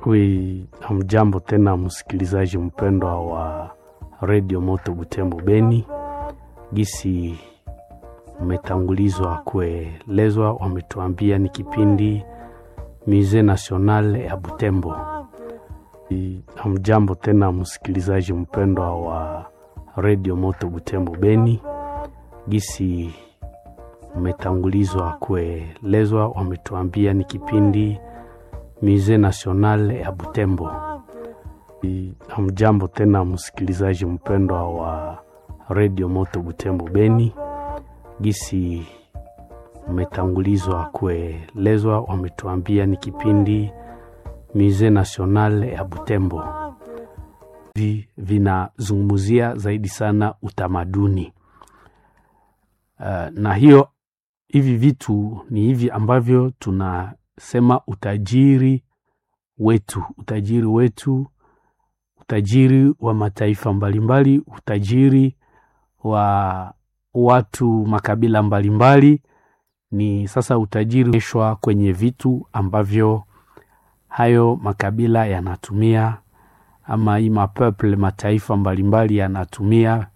Wi, hamjambo tena msikilizaji mpendwa wa redio Moto Butembo Beni. Gisi umetangulizwa kuelezwa, wametuambia ni kipindi Musee National ya Butembo. Wi, Hamjambo tena msikilizaji mpendwa wa redio Moto Butembo Beni. Gisi umetangulizwa kuelezwa, wametuambia ni kipindi Musee National ya Butembo. Hamjambo tena msikilizaji mpendwa wa redio Moto Butembo Beni. Gisi umetangulizwa kuelezwa, wametuambia ni kipindi Musee National ya Butembo. Vi, vinazungumzia zaidi sana utamaduni uh, na hiyo hivi vitu ni hivi ambavyo tunasema utajiri wetu, utajiri wetu, utajiri wa mataifa mbalimbali, utajiri wa watu makabila mbalimbali. Ni sasa utajiri eshwa kwenye vitu ambavyo hayo makabila yanatumia, ama hii mapeple mataifa mbalimbali yanatumia